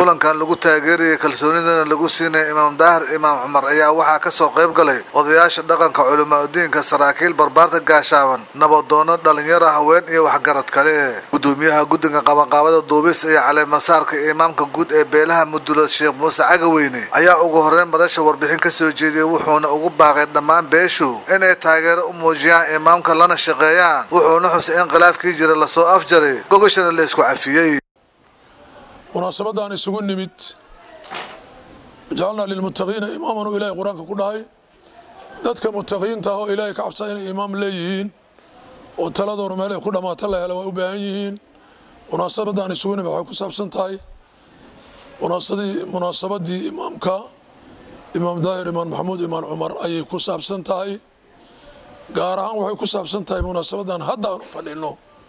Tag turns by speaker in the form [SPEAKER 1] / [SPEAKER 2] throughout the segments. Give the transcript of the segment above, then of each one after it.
[SPEAKER 1] kulankan lagu taageerayay kalsoonidana lagu siinaya imaam daahir imaam cumar ayaa waxaa kasoo qayb galay odayaasha dhaqanka culimaa-udiinka saraakiil barbaarta gaashaaban nabadoono dhalinyaro haween iyo waxgarad kale gudoomiyaha guddiga qabanqaabada duubis iyo caleemasaarka imaamka guud ee beelaha mudula sheekh muuse cagaweyne ayaa ugu horeyn madasha warbixin kasoo jeediyey wuxuuna ugu baaqay dhammaan beeshu inay taageero u muujiyaan imaamka lana shaqeeyaan wuxuuna xusay in khilaafkii jira lasoo afjaray gogashana la isku cafiyey
[SPEAKER 2] munaasabadaan isugu nimid jacalnaa lilmuttaqiina imaaman uu ilaahay qur-aanka ku dhahay dadka muttaqiinta ah oo ilaahay ka cabsaa inay imaam leeyihiin oo taladoona meel ay ku dhammaato la hela waa u baahan yihiin munaasabadaan isugu nimid waxay ku saabsan tahay munaasabadii imaamka imaam daahir imaan maxamuud imaan cumar ayay ku saabsan tahay gaar ahaan waxay ku saabsan tahay munaasabadan hadda aanu fadhino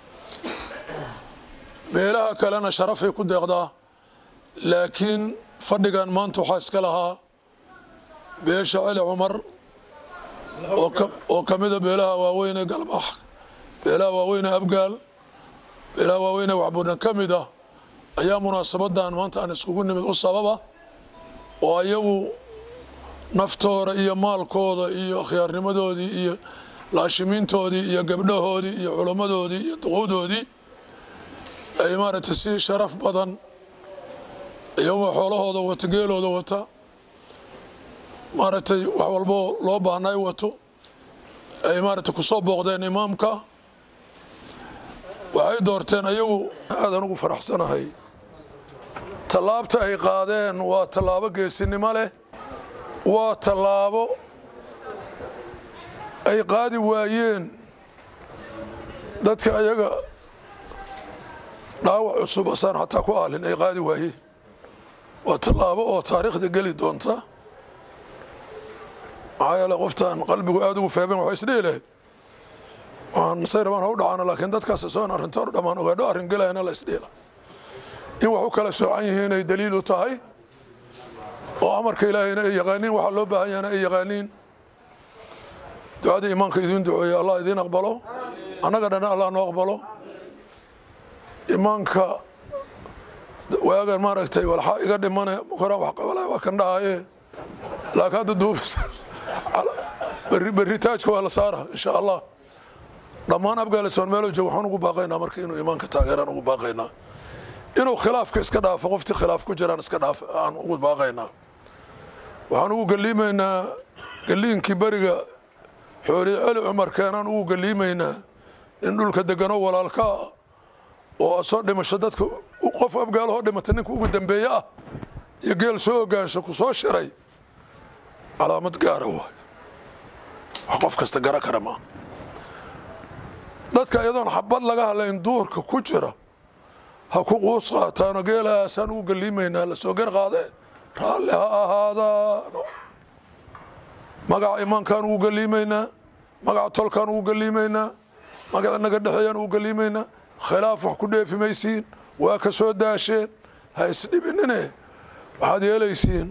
[SPEAKER 2] meelaha kalena sharafay ku deeqdaa laakiin fadhigan maanta waxaa iska lahaa beesha celi cumar oo ka mida beelaha waaweyne galmax beelaha waaweyne abgaal beelaha waaweyne waxbuudhan ka mid ah ayaa munaasabadan maanta aan iskugu nimid u sababa oo ayagu naftooda iyo maalkooda iyo akhyaarnimadoodii iyo laashimiintoodii iyo gabdhahoodii iyo culammadoodii iyo duqowdoodii ay maaragtay si sharaf badan iyagoo xoolahooda wata geelooda wata maaragtay wax walboo loo baahnay wato ay maaragtay kusoo booqdeen imaamka waxay doorteen ayagu aadaan ugu faraxsanahay tallaabta ay qaadeen waa tallaabo geesinimo leh waa tallaabo ay qaadi waayeen dadka ayaga dhaawac cusub asaan xataa ku aalin ay qaadi waayeen waa tallaabo oo taariikhda geli doonta maxaa yeele qoftaan qalbigu aada ugu feeben waxay isdhihi lahayd waan say rabaan ha u dhacaano laakiin dadkaas soon arrinta hor dhammaan ogaadho arrin gelayana la isdhiila in wax u kala soocan yihiin ay daliil u tahay oo amarka ilaahayna ay yaqaaniin waxaa loo baahan yahana ay yaqaaniin ducadii imaanka idiin duceeya allah idiin aqbalo annaga dhan allah noo aqbalo imaanka waagan maaragtay walxaa iga dhimane koraan wax qabalaya waa kan dhahaye laakiin hadda duubis berri taajka waa la saara insha allah dhammaan afghanistan meelo joog waxaan ugu baaqaynaa marka inuu imaanka taageeraan ugu baaqaynaa inuu khilaafka iska dhaafo qoftii khilaaf ku jiraan iska dhaaf aan ugu baaqaynaa waxaan ugu galiimaynaa galiinkii beriga xooliye celi cumar keenaan ugu galiimaynaa in dhulka deganoo walaalkaa oo soo dhimasho dadka qof afgaalahoo dhimata ninka ugu dambeeye ah iyo geel soo ogaansha ku soo shiray calaamad gaara waay wax qof kasta gara kara maa dadka iyadoon xabad laga hadlayn duurka ku jira ha ku quus qaataano geelahaasaan ugu galiimaynaa la soo gar qaadee raalli ha ahaadaano magaca imaankaan ugu galiimaynaa magaca tolkaan ugu galiimaynaa magaca naga dhexeeyaan ugu galiimaynaa khilaaf wax ku dheefi maysiin waa ka soo daasheen ha isdhibinine waxaad yeelaysiin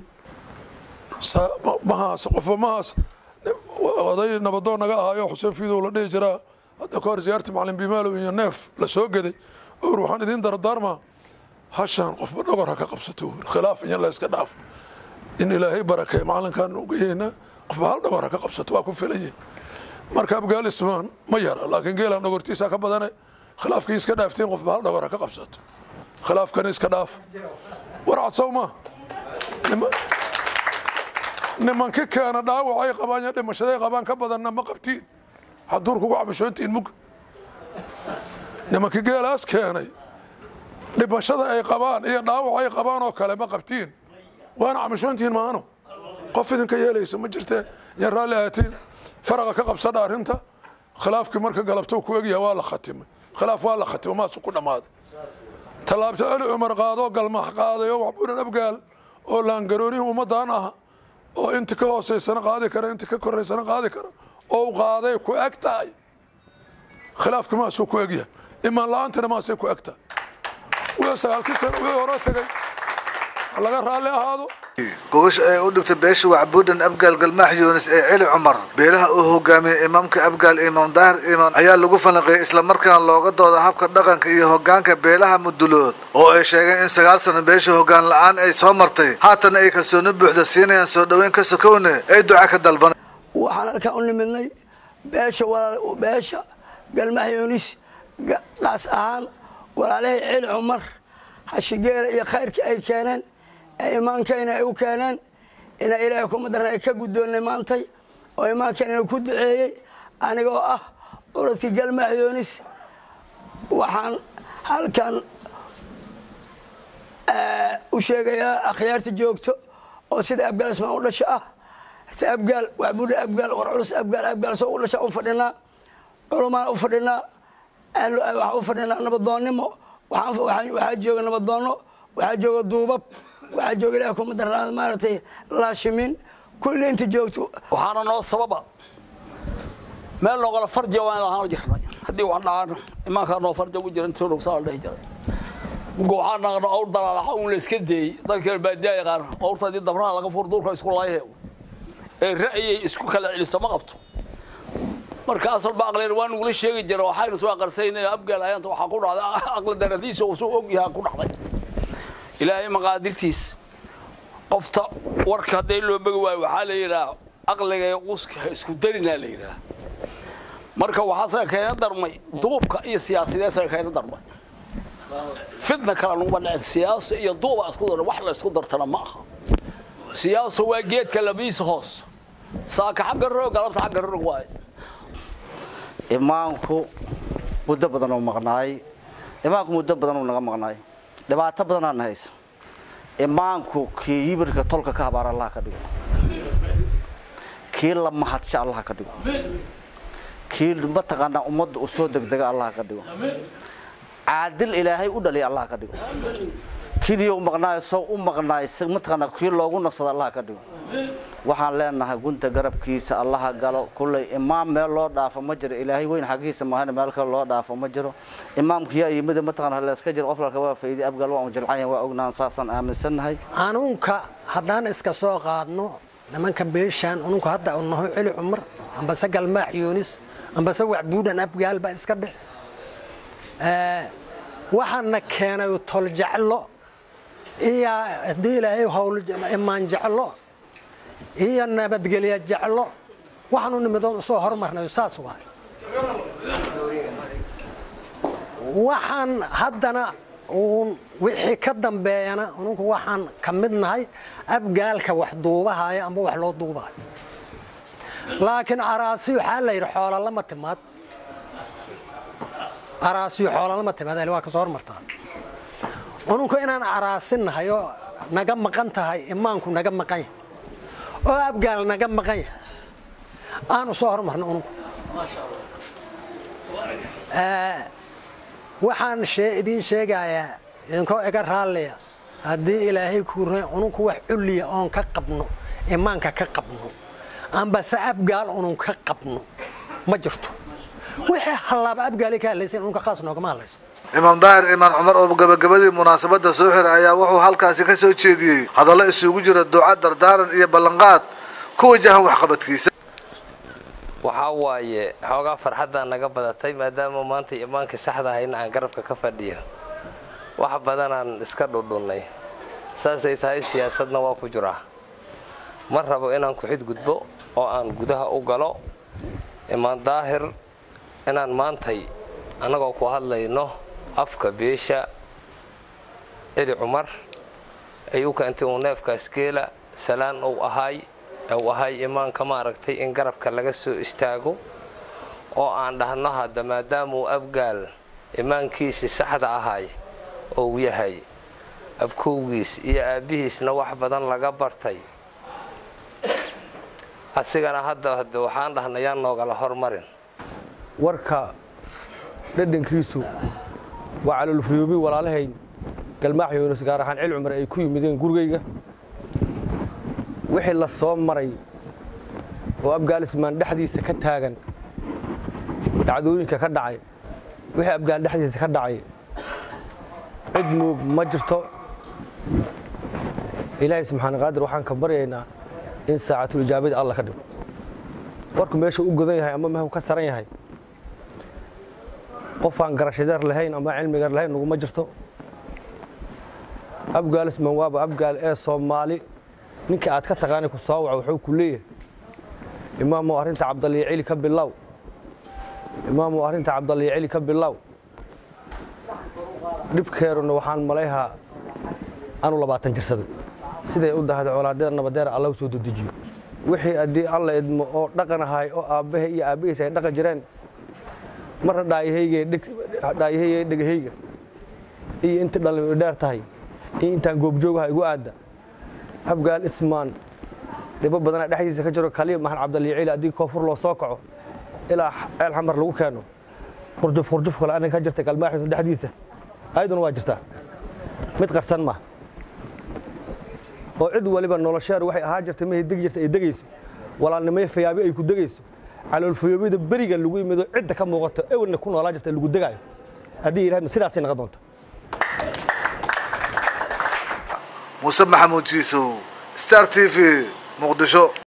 [SPEAKER 2] mahaas qofba mahaas oday nabadoon naga ahaayo xuseen fiidow la dhihi jiraa hadda ka hor ziyaarti macalin bimaalow iyo neef la soo geday or waxaan idiin dardaarmaa hashaan qofba dhogor ha ka qabsato khilaaf in la iska dhaaf in ilaahay barakeey macalinkaan ugeyeynaa qofba hal dhogor ha ka qabsato waa ku filaye marka abgaal ismaan ma yara laakiin geelaan dhogortiisa ka badane khilaafkii iska dhaaftiin qofba hal dhogor ha ka qabsato khilaafkana iska dhaaf warcad sow ma nimanki keena dhaawacay qabaan iyo dhimashaday qabaan ka badanna ma qabtiin haduur kugu cabashoontiin mug nimankii geelaas keenay dhimashada ay qabaan iyo dhaawac ay qabaan oo kale ma qabtiin waana cabashoontiin maano qof idinka yeelaysa ma jirte yan raalli ahaatiin faraqa ka qabsadha arrinta khilaafkii marka galabto ku egyaha waa la khatimay khilaaf waa la khatimay maasu ku dhammaaday tallaabta celi cumar qaadoo galmax qaaday oo waxbuunan abgaal oo laangaroonihii ummaddan ah oo inta ka hooseysana qaadi kara inta ka koraysana qaadi kara oo u qaaday ku eg tahay khilaafka maasuu ku egyahay imaan la-aantana maasay ku eg tahay wii sagaalkii sana wii hore tegay laga raalli ahaado
[SPEAKER 1] gogasha ay u dhigtay beesha wacbuudhan abgaal galmaax yuunis ee celi cumar beelaha uu hogaamiyey imaamka abgaal imaam daahir imaan ayaa lagu falanqeeyey islamarkaana looga dooda habka dhaqanka iyo hogaanka beelaha mudulood oo ay sheegeen in sagaal sano beesha hogaan la-aan ay soo martay haatana ay kalsooni buuxda siinayaan soo dhoweyn ka sokowne ay duca ka dalban
[SPEAKER 3] waxaan halkaan u nimidnay beesha beesha galmaax yuunis dhaas ahaan walaalahii celi cumar hashigeela iyo khayrkii ay keeneen ee imaankayna ay u keeneen ina ilaahay kuma darna ay ka guddoonnay maantay oo imaankayna ku duceeyey anigoo ah culadkii galmaax yuunis waxaan halkan u sheegayaa akhyaarta joogto oo sida abgaal ismaan u dhasho ah ta abgaal waxbuudha abgaal war culus abgaal abgaal soo u dhasha u fadhinaa culumaan u fadhinaa waxaan u fadhinaa nabadoonnimo waxaa jooga nabadoonno waxaa jooga duubab waxaa jooga ilaah kuma darnaada maaragtay laashimin kulli inta joogto
[SPEAKER 4] waxaana noo sababa meel noogala farja waan lahaan jirnay haddii wax dhacaan imaankaa noo farja u jira intuu dhogsaa la dhehi jiray muga waxaa naqno awr dalaalaxa uun la iska deeyey dadka baadiyaa yaqaan awrta haddii dabraha laga fur duurka isku laayahe ee ra'yay isku kala celiso ma qabto marka asalba aqleen waa nugula sheegi jira waxaynu soo aqarsayn abgaal ayaanta waxaa ku dhacday aqli daradiisa uu soo og yahaa ku dhacday ilaahay maqaadirtiis qofta warka hadday loo bogi waayo waxaa la yidhaha aqliga uska isku darinaa la yidhaha marka waxaasaga keena darmay duubka iyo siyaasideesaga keena darmay fitna kale nuguma dhicin siyaaso iyo duuba isku dar wax la isku dartana ma aha siyaaso waa geedka labiisa hoos saaka xagga roog galabta xagga roog waaye
[SPEAKER 5] imaanku muddo badan uu maqnaay imaanku muddo badan uu naga maqnaay dhibaato badanaana haysa imaanku kii yibirka tolka ka habaar allah ka dhigo kii la mahadsha allah ka dhigo kii mataqaanaa ummadda u soo degdega allah ka dhigo caadil ilaahay u dhaliya allah ka dhigo kidii u maqnaay soo u maqnaay mataqaanaa kii loogu nasada allah ka dhigo waxaan leenahay gunta garabkiisa allaha galo kulley imaam meel loo dhaafo ma jiro ilaahay weyn xaggiisa maahan meel kale loo dhaafo ma jiro imaamkiyaa yimid mataqaan halleeska jiro qoflalka waa faydi abgal waa jilcanya waa ognaan saasaan aaminsannahay
[SPEAKER 6] anuunka haddaan iska soo qaadno nimanka beeshaan ununku hadda u naho celi cumar ambase galmaax yuunis ambase waxbuudhan abgaal baa iska dheh waxaana keenay toljeclo iyo haddii ilaahay howl imaan jeclo iyo nabadgelya jeclo waxaan u nimidoon usoo hormarnay saas waay waxaan haddana uun wixii ka dambeeyana ununku waxaan ka mid nahay abgaalka wax duubahaya amba wax loo duubayo laakiin araasiyo waxaa la yidhi xoolalama timaad araasiyo xoolalama timaad waa kasoo hormartaa ununku inaan araasinnahay oo naga maqan tahay imaanku naga maqan yahay oo abgaal naga maqan yahay aan u soo hormarno ununku waxaan idiin sheegayaa idinkoo iga raalliya haddii ilaahay kuura ununku wax culliya oon ka qabno imaanka ka qabno ambase abgaal unun ka qabno ma jirto wixii hallaaba abgaali ka hadlaysa ununka khaas noogama hadlayso
[SPEAKER 1] imaam daahir imaan cumar oo gabagabadii munaasabadda soo xiray ayaa wuxuu halkaasi ka soo jeediyey hadallo isugu jira duca dardaaran iyo ballanqaad ku wajahan waxqabadkiisa
[SPEAKER 7] waxaa waaye xoogaa farxaddaa naga badatay maadaama maanta imaankii saxda ahayna aan garabka ka fadhiyo wax badanaan iska dhudhunnay saasay tahay siyaasadna waa ku jiraa ma rabo inaan ku xidgudbo oo aan gudaha u galo imaan daahir inaan maantay annagoo ku hadlayno afka beesha celi cumar ay u keentay uu neefkaas geela salaan uu ahaay uu ahay imaanka maaragtay in garabka laga soo istaago oo aan dhahno hadda maadaamauu abgaal imaankiisii saxda ahay ou yahay abkowgiis iyo aabbihiisna wax badan laga bartay asigana hadda hade waxaan dhahnay yaan noogala hormarin
[SPEAKER 8] warka dhadhankiisu waa calolfuyoobi walaalahayn galmaax yuunus gaar ahaan cil cumar ay ku yimideen gurigayga wixii la soo maray oo abgaalismaan dhexdiisa ka taagan dhacdooyinka ka dhacay wixii abgaal dhexdiisa ka dhacay cid muug ma jirto ilaahay subxaana qaadir waxaan ka baryaynaa in saacatul ijaabada alla ka dhigo warku meesha u godan yahay ama mehu ka saran yahay qofaan garashadeer lahayn ama cilmigar lahayn naguma jirto abgaalisman waaba abgaal ee soomaali ninka aad ka taqaanay ku soo waca wuxuu ku leeyahay imaamow arrinta cabdaliyo celi ka bilow imaamow arrinta cabdaliyo celi ka bilow dhibkeeruna waxaan malayhaa anu labaatan jirsaday siday u dahda colaadeer nabadeer alla u soo dedejiyo wixii haddii alla idmo oo dhaqan ahay oo aabbahe iyo aabbahiisa ay dhaqan jireen marna dhaayahayga dhegahayga iyo inta dhalin dheer tahay iyo intaan goobjoogaha igu aadda abgaal ismaan dhibo badana dhexdiisa ka jiro kaliya maxan cabdaliyo celi haddii koonfur loo soo kaco ilaa ceel xamar lagu keeno qurjuf qurjuf kale anin ka jirta galmaaxiisa dhexdiisa ayaduna waa jirtaa mid qarsan ma oo cid waliba nolosheedu waxay ahaa jirtay mahay degi jirta ay degayso walaalnimay fayaabi ay ku degayso caloolfayoobida berigan lagu yimido cidda ka muuqato ewelna ku noolaa jirta lagu degaayo haddii ilahay sidaasay noqon doonto
[SPEAKER 1] muuse maxamuud jiisow star t v muqdisho